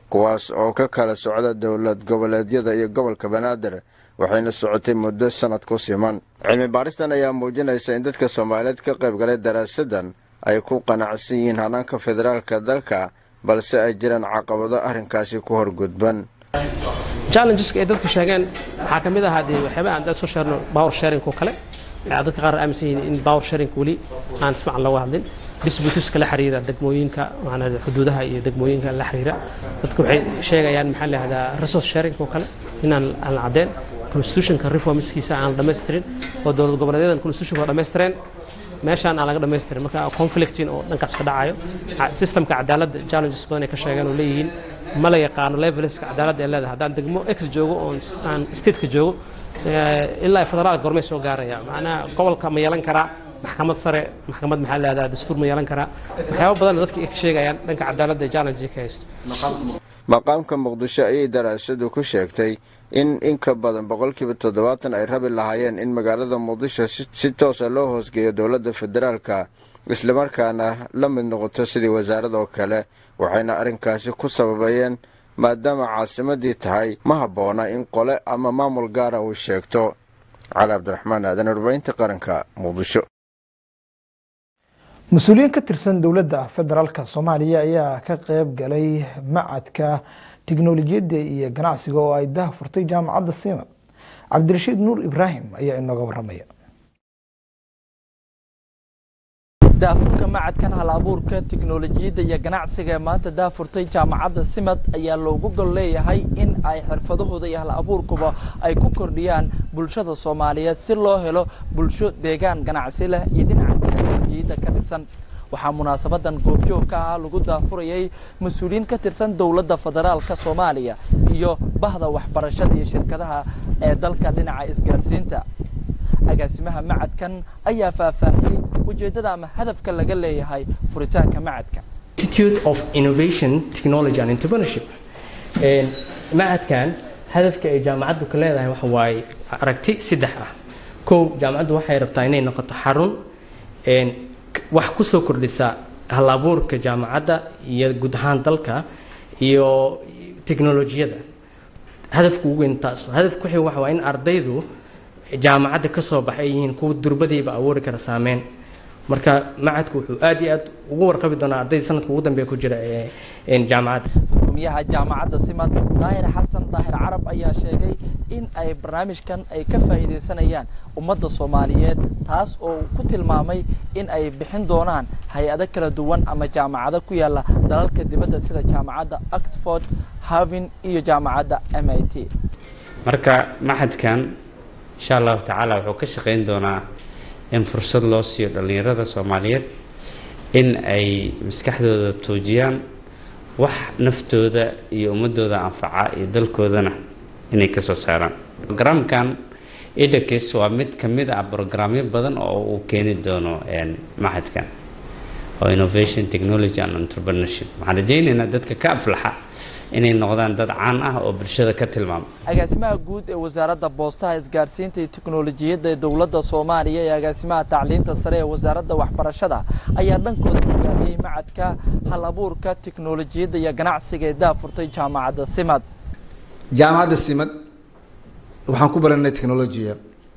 kuwaas oo ka kala socda dowlad goboleedyada iyo gobolka banaadir waxayna socotay muddo sanad ku siman cilmi baaristan ayaa muujinaysa in dadka soomaaliyeed ka qayb galay daraasadan ay ku qanacsan yihiin hanaanka federaalka dalka balse ay jiraan caqabado arrinkaasi ku horgudban challengeska ay dadku sheegeen waxaa ka mid ahaa dee waxyaaba aan dad soo sheegno power sharing oo kale dadka qaar aaminsan yihiin in power sharing weli aan si fiican looga hadlin disputiska la xiriira degmooyinka macnaa xuduudaha iyo degmooyinka la xiriira dadku waxay sheegayaan maxaa la yihahdaa resource sharing oo kale inaan aan la caddeyn constitutionka reformskiisa aan la dhammaystirin oo dowlad goboleedyadan constitutionka waa dhammaystireen meeshaan aan laga dhammaystirin marka conflicting oo dhankaas ka dhacayo systemka cadaaladda challenges badan ay ka sheegeen oo leeyihiin ma la yaqaano leveleska cadaaladda ay leedahay haddaan degmo x joogo oo aan stateka joogo ilaa federaalka gormay soo gaaraya macnaha gobolka ma yeelan karaa maxkamad sare maxkamad maxaa leedaha dastuur ma yeelan karaa waxyaaba badan dadka ay ka sheegayaan dhanka cadaaladda ee challenge ka haysto maqaamka muqdisho ayay daraasadu ku sheegtay in in ka badan boqolkiiba toddobaatan ay rabi lahaayeen in magaalada muqdisho si toosa loo hoosgeeyo dowladda federaalka islamarkaana la mid noqoto sidii wasaaradoo kale waxayna arrinkaasi ku sababayeen maadaama caasimadii tahay ma habboona in qole ama maamul gaara uu sheegto cali cabdiraxmaan aadan warbaahinta qaranka muqdisho mas-uuliyiin ka tirsan dowladda federaalka soomaaliya ayaa ka qeyb galay macadka tiknolojiyadda iyo ganacsiga oo ay daha furtay jaamacadda siimad cabdirashiid nuur ibraahim ayaa inooga waramaya daafurka macadkan hal abuurka tiknolojiyadda iyo ganacsiga ee maanta daafurtay jaamacadda simad ayaa loogu gol leeyahay in ay xirfadahooda iyo hal abuurkuba ay ku kordhiyaan bulshada soomaaliyeed si loo helo bulsho deegaan ganacsi leh iyo dhinaca tiknolojiyadda ka dhisan waxaa munaasabadan goobjoog ka ah lagu daafurayay mas-uuliyiin ka tirsan dowladda federaalka soomaaliya iyo bahda waxbarashada iyo shirkadaha ee dalka dhinaca isgaarsiinta agaasimaha macadkan ayaa faahfaahiyey ujeeddada ama hadafka laga leeyahay furitaanka macadka Institute of Innovation, Technology and Entrepreneurship. macadkan hadafka ay jaamacaddu ka leedahay waxa waaye aragti saddex ah kow jaamacaddu waxay rabtaa inay noqoto xarun wax ku soo kordhisa hal abuurka jaamacadda iyo guud ahaan dalka iyo teknolojiyada hadafka ugu weyn taas hadafka wixii waxa waa in ardaydu jaamacadda ka soo baxay yihiin kuwa durbadiiba abuuri kara saameyn marka macadku wuxuu aad iyo aad ugu warqabi doonaa ardayda sanadka ugu dambeeya ku jira ee jaamacadda gudoomiyaha jaamacadda simad daahir xasan daahir carab ayaa sheegay in ay barnaamijkan ay ka faa'iidaysanayaan ummadda soomaaliyeed taas oo ku tilmaamay in ay bixin doonaan hay-ado kala duwan ama jaamacado ku yaala dalalka dibadda sida jaamacadda oxford harvin iyo jaamacadda m i t marka maxadkan insha allahu tacaala wuxuu ka shaqayn doonaa in fursad loo siiyo dhallinyarada soomaaliyeed in ay maskaxdooda tuujiyaan wax naftooda iyo ummadooda anfaca iyo dalkoodana inay kasoo saaraan brograamkan edakis waa mid ka mid ah brograamyo badan oo uu keeni doono maxadkan oo innovation technology and entrepreneurship waxaan rajaynaynaa dadka ka aflaxa inay noqdaan dad caan ah oo bulshada ka tilmaama agaasimaha guud ee wasaaradda boostaha isgaarsiinta iyo tiknolojiyadda ee dowladda soomaaliya iyo agaasimaha tacliinta sare ee wasaaradda waxbarashada ayaa dhankooda hogaamiyey macadka hal abuurka tiknolojiyadda iyo ganacsiga ee daafurtay jaamacadda simad jaamacadda simad waxaan ku baranay technolojiya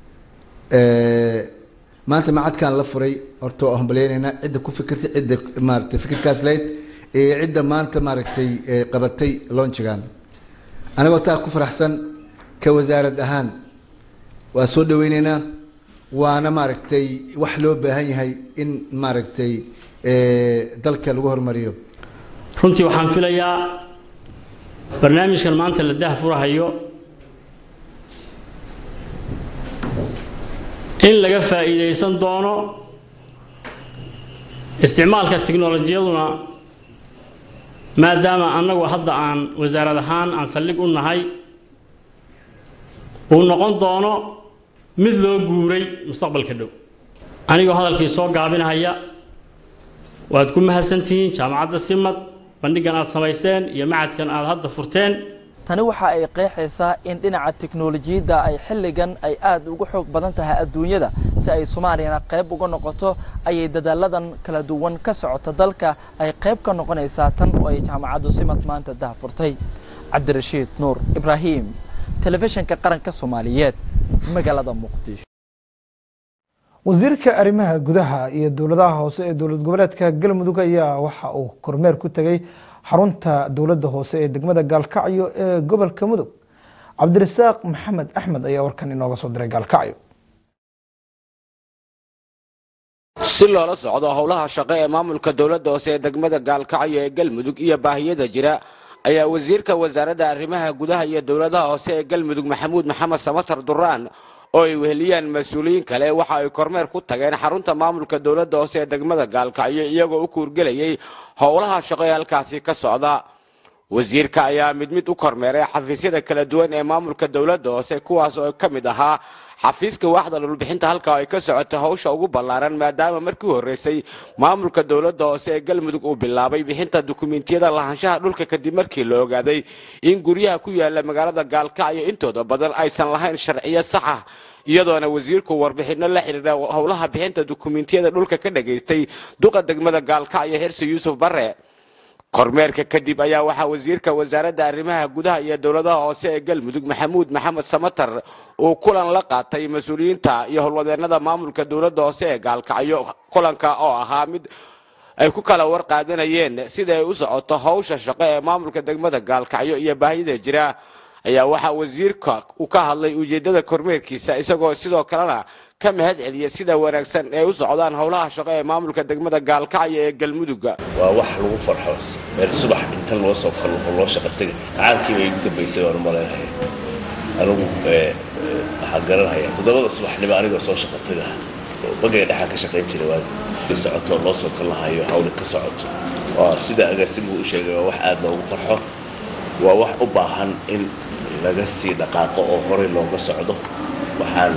maanta macadkan la furay horta waa hambaleynaynaa cidda ku fikirtay cidda maaragtay fikirkaas lahayd iyo cidda maanta maaragtay qabatay launchigan anigoo taa ku faraxsan ka wasaarad ahaan waa soo dhaweyneynaa waana maaragtay wax loo baahan yahay in maaragtay dalka lagu horumariyo runtii waxaan filayaa barnaamijkan maanta la dahfurahayo in laga faa'iidaysan doono isticmaalka tiknolojiyaduna maadaama annagu hadda aan wasaarad ahaan aan saldhig u nahay uu noqon doono mid loo guuray mustaqbalka dhow anigoo hadalkii soo gaabinahaya waad ku mahadsantihiin jaamacadda simad bandhigan aad samaysteen iyo macadkan aad hadda furteen tani waxa ay qeexaysaa in dhinaca teknolojiyadda ay xilligan ay aad ugu xoog badan tahay adduunyada si ay soomaaliyana qayb uga noqoto ayay dadaaladan kala duwan ka socota dalka ay qayb ka noqonaysaa tan oo ay jaamacaddu simad maanta dahfurtay cabdirashiid nuur ibraahim telefishinka qaranka soomaaliyeed magaalada muqdisho wasiirka arrimaha gudaha iyo dowladaha hoose ee dowlad goboleedka galmudug ayaa waxa uu kormeer ku tegey xarunta dowladda hoose ee degmada gaalkacyo ee gobolka mudug cabdirasaaq maxamed axmed ayaa warkan inooga soo diray gaalkacyo si loola socdo howlaha shaqo ee maamulka dowladda hoose ee degmada gaalkacyo ee galmudug iyo baahiyada jira ayaa wasiirka wasaaradda arrimaha gudaha iyo dowladaha hoose ee galmudug maxamuud maxamed samatar duraan oo ay weheliyaan mas-uuliyiin kale waxa ay kormeer ku tageen xarunta maamulka dowladda hoose ee degmada gaalkacyo iyagoo u kuurgelayay howlaha shaqo ee halkaasi ka socda wasiirka ayaa mid mid u kormeeray xafiisyada kala duwan ee maamulka dowladda hoose kuwaas oo ka mid ahaa xafiiska waaxda dhulbixinta halka ay ka socota hawsha ugu ballaaran maadaama markii u horreysay maamulka dowladda hoose ee galmudug uu bilaabay bixinta dukumentiyada lahaanshaha dhulka kadib markii la ogaaday in guryaha ku yaala magaalada gaalkacyo intooda badan aysan lahayn sharciyo sax ah iyadoona wasiirku warbixino la xidhiidha howlaha bixinta dukumentiyada dhulka ka dhagaystay duqa degmada gaalkacyo xirsi yuusuf bare kormeerka kadib ayaa waxaa wasiirka wasaaradda arrimaha gudaha iyo dowladaha hoose ee galmudug maxamuud maxamed samatar uu kulan la qaatay mas-uuliyiinta iyo howlwadeenada maamulka dowladda hoose ee gaalkacyo kulanka oo ahaa mid ay ku kala war qaadanayeen sida ay u socoto howsha shaqo ee maamulka degmada gaalkacyo iyo baahida jira ayaa waxaa wasiirka uu ka hadlay ujeedada kormeerkiisa isagoo sidoo kalena ka mahad celiyay sida wanaagsan ee u socdaan howlaha shaqo ee maamulka degmada gaalkacyo ee galmudugga waa wax lagu farxo meel subax inta loo soo kallo oo loo shaqo tegay caankii bay igu dambaysay waan umalaynaya anigu waxaan garanhayaa toddobada subaxnimo anigoo soo shaqo taga oo bagay dhexaan ka shaqayn jiray waa ka socoto loo soo kallahayo hawli ka socoto waa sida agaasimu u sheegay waa wax aad loogu farxo waa wax u baahan in laga sii dhaqaaqo oo horey looga socdo waxaan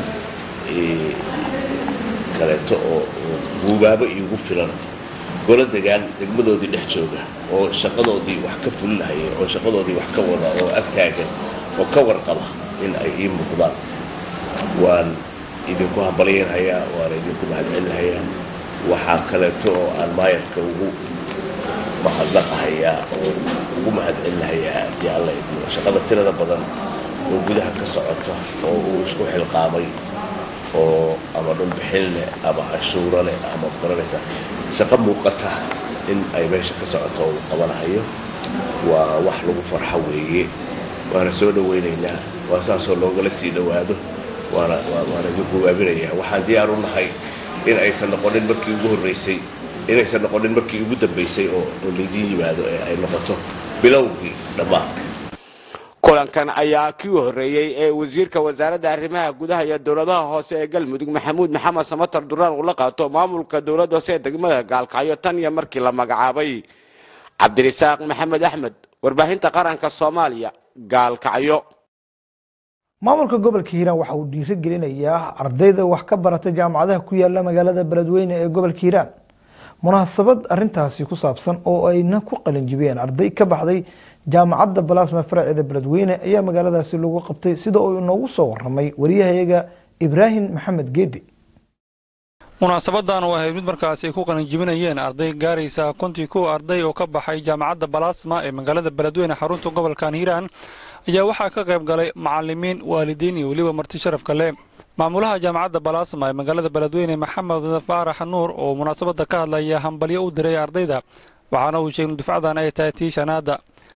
kaleeto oo guubaabo iigu filan golo degaan degmadoodii dhex jooga oo shaqadoodii wax ka fulinahaya oo shaqadoodii wax ka wada oo ag taagan oo ka warqaba in ay ii muuqdaan waan idinku hambalyanhayaa waana idinku mahadcelinhayaa waxaa kaleeto oo aan maayarka ugu mahadnaqahayaa oo ugu mahadcelinahayaa haddii alla idmo shaqada tirada badan oo gudaha ka socota oo uu isku xilqaamay oo ama dhulbixin leh ama cashuuro leh ama garanaysa shaqo muuqata in ay meesha ka socoto uu qabanahayo waa wax lagu farxo weeye waana soo dhawaynaynaa waa saasoo loogala sii dhowaado waana waana idinku waabinayaa waxaan diyaar u nahay in aysan noqonin markii ugu horreysay inaysan noqonin markii ugu dambaysay oo oo laydiin yimaado ee ay noqoto bilowgii dhammaadka kulankan ayaa kii horreeyey ee wasiirka wasaaradda arrimaha gudaha iyo dowladaha hoose ee galmudug maxamuud maxamed samatar duraan uu la qaato maamulka dowladda hoose ee degmada gaalkacyo tan iyo markii la magacaabay cabdirisaaq maxamed axmed warbaahinta qaranka soomaaliya gaalkacyo maamulka gobolka hiiraan waxa uu dhiiro gelinayaa ardayda wax ka barata jaamacadaha ku yaala magaalada beledweyne ee gobolka hiiraan munaasabad arintaasi ku saabsan oo ayna ku qalinjibiyeen arday ka baxday jaamacadda balasma faraceeda beledweyne ayaa magaaladaasi lagu qabtay sida uu inoogu soo waramay wariyahayaga ibraahim maxamed geedi munaasabadan oo ahayd mid markaasi ay ku qalinjibinayeen arday gaaraysa kontii kow arday oo ka baxay jaamacadda balasma ee magaalada beledweyne xarunta gobolkan hiiraan ayaa waxaa ka qayb galay macalimiin waalidiin iyo weliba marti sharafka leh maamulaha jaamacadda balasma ee magaalada beledweyne maxamed faarax nuur oo munaasabada ka hadlaya hambalyo u diray ardayda waxaana uu sheegay dufcadan ay tahay tii shanaada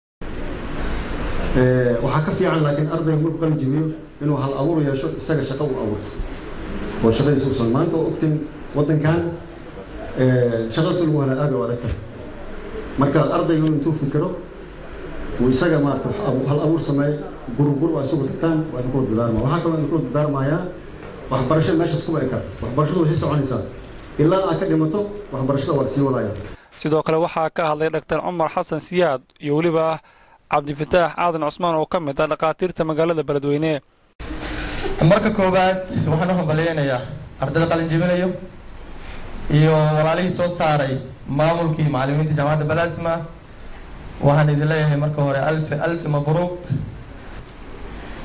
waxaa ka fiican laakiin ardayga markuu qalin jibiyo inuu hal abuur yeesho isaga shaqo uu abuurto oo shaqadiisa uusan maanta oo ogtiin waddankan shaqadiisa lagu helaa aad u adagta marka ardaygu intuu fikiro uu isaga maarata hal abuur sameeyo gurgur waa isugu tagtaan waa idinkula dadaarmaa waxaa kaloo idinkula dadaarmayaa waxbarasho meeshaas kuma eka waxbarashadu way sii soconaysaa ilaa aad ka dhimato waxbarashada waa sii wadaya sidoo kale waxaa ka hadlay dhaktar cumar xasan siyaad iyo weliba cabdifataax aadan cusmaan oo ka mid ah dhakhaatiirta magaalada beledweyne marka koowaad waxaan u hambalyeynayaa ardayda qalin jebinayo iyo walaalihii soo saaray maamulkii macalimiinta jaamacadda balasma waxaan idin leeyahay marka hore alfi alfi mabruuq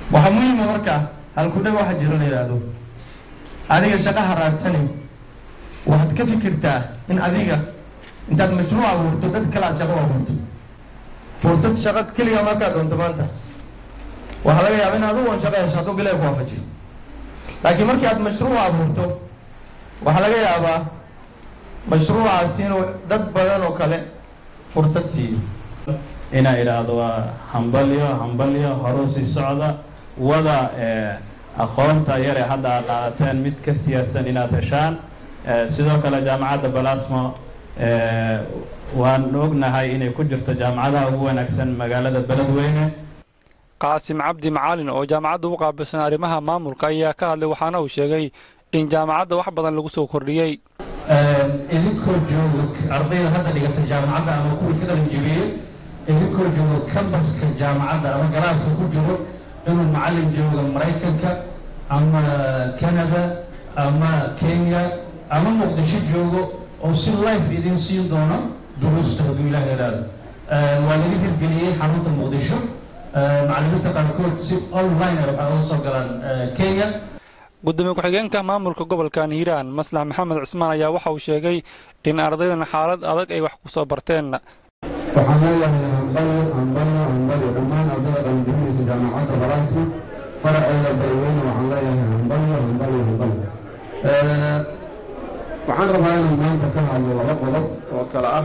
waxaa muhiima marka halkudhag waxa jiro la yidhaahdo adiga shaqaha raadsani waxaad ka fikirtaa in adiga intaad mashruuc abuurto dad kale aad shaqo u abuurto fursad shaqo keliga markaad doonto maanta waxaa laga yaaba in adigu on shaqo hesho hadduu bilahi ku waafajiyo laakiin markii aad mashruuc abuurto waxaa laga yaabaa mashruucaasi inuu dad badan oo kale fursad siiyo inaa idhaahdo waa hambalyo hambalyo horu sii socda wada aqoonta yare hadda aad qaadateen mid ka siyaadsan inaad heshaan sidoo kale jaamacadda balasmo waan ognahay inay ku jirto jaamacadaha ugu wanaagsan magaalada beledweyne qaasim cabdi macalin oo jaamacadda u qaabilsan arrimaha maamulka ayaa ka hadlay waxaana uu sheegay in jaamacadda wax badan lagu soo kordhiyey idinkoo jooga ardayda hadda dhigata jaamacadda ama kuwii ka qalin jebiyey idinkoo jooga cambaska jaamacadda ama galaaska ku jiro inuu macallin jooga maraykanka ama canada ama kenya ama muqdisho joogo oo si life idin siin doono duruusta hadduu ilaah yidhaahdo waa laga hirgeliyey xarunta muqdisho macallimiinta qaarkood si online waxay uga soo galaan kenya gudoomiye ku-xigeenka maamulka gobolkan hiiraan maslax maxamed cismaan ayaa waxa uu sheegay in ardaydan xaalad adag ay wax ku soo barteen waxaan leeyahay hambalyo hambalyo hambalyo dhammaan ardayda qalinjibinaysa jaamacadda balaasma faraceeda beledweyne waxaan leeyahay hambalyo hambalyo hambalyo waxaan rabaa inaan maanta ka hadlo laba qodob oo kale ah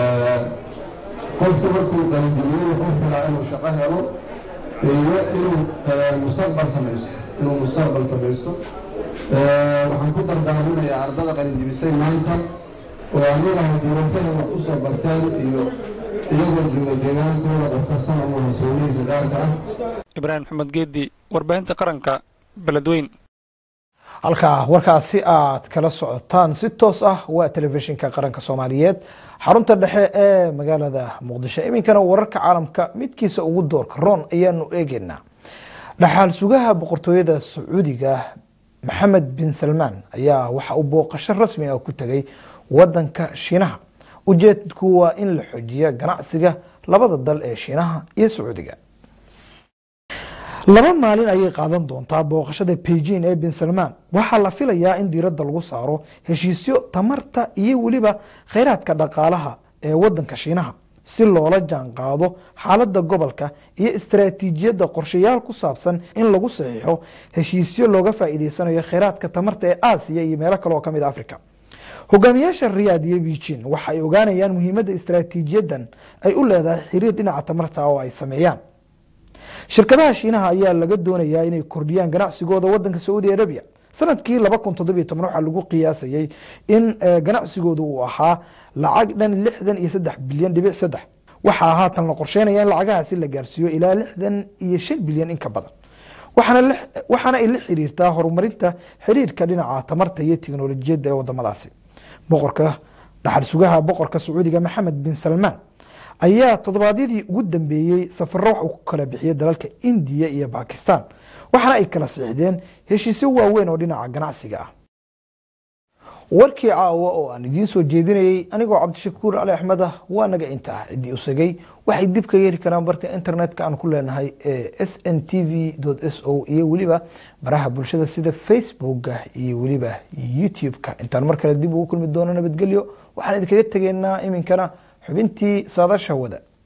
qofku markuu qalinjibiyo wuxuu filaa inuu shaqo helo iyo inuu mustaqbal samaysto inuu mustaqbal samaysto waxaan ku dardaaminayaa ardada qalinjibisay maanta oo anigaha duruufaha wax u soo barteen iyo iyagoo jooga deegaankooda qof kastana uu hosoonihiisa gaarka ah ibraahim maxamed geedi warbaahinta qaranka beledweyn halkaa warkaasi aad kala socotaan si toos ah waa telefishinka qaranka soomaaliyeed xarunta dhexe ee magaalada muqdisho iminkana wararka caalamka midkiisa ugu doorka roon ayaanu eegeynaa dhaxaal sugaha boqortooyada sacuudiga maxamed bin salmaan ayaa waxa uu booqasho rasmi ah ku tegay wadanka shiinaha ujeedku waa in la xojiya ganacsiga labada dal ee shiinaha iyo sacuudiga laba maalin ayay qaadan doontaa booqashada beijing ee bin salmaan waxaa la filayaa in diiradda lagu saaro heshiisyo tamarta iyo weliba kheyraadka dhaqaalaha ee wadanka shiinaha si loola jaan qaado xaaladda gobolka iyo istaraatiijiyadda qorshayaal ku saabsan in lagu saxiixo heshiisyo looga faa'iideysanayo kheyraadka tamarta ee aasiya iyo meelo kale oo ka mid a africa hogaamiyaasha riyaad iyo beijing waxa ay ogaanayaan muhiimadda istaraatiijiyaddan ay u leedahay xiriir dhinaca tamarta oo ay sameeyaan shirkadaha shiinaha ayaa laga doonayaa inay kordhiyaan ganacsigooda wadanka sacuudi arabia sanadkii laba kun toddobiyo toban waxaa lagu qiyaasayey in ganacsigooda uu ahaa lacag dhan lixdan iyo saddex bilyan dhibic saddex waxaa haatan la qorsheynaya in lacagahaasi la gaarsiiyo ilaa lixdan iyo shan bilyan in ka badan waxaana ay la xiriirtaa horumarinta xiriirka dhinaca tamarta iyo tiknolojiyadda ee wadamadaasi boqorka dhaxal sugaha boqorka sacuudiga maxamed bin salmaan ayaa toddobaadyadii ugu dambeeyey safaro wax uu ku kala bixiyey dalalka indiya iyo bakistan waxaana ay kala siixdeen heshiisyo waaweyn oo dhinaca ganacsiga ah warkii caawa oo aan idiin soo jeedinayey anigoo cabdishakuur cali axmed ah waa naga intaa ciddii usagay waxay dib ka yeeri karaan barta internetka aan ku leenahay ee s n t v s o iyo weliba baraha bulshada sida facebooka iyo weliba youtube-ka intaan mar kale dib ugu kulmi doono nabadgelyo waxaan idinkaga tegeynaa iminkana xubintii saadasha wada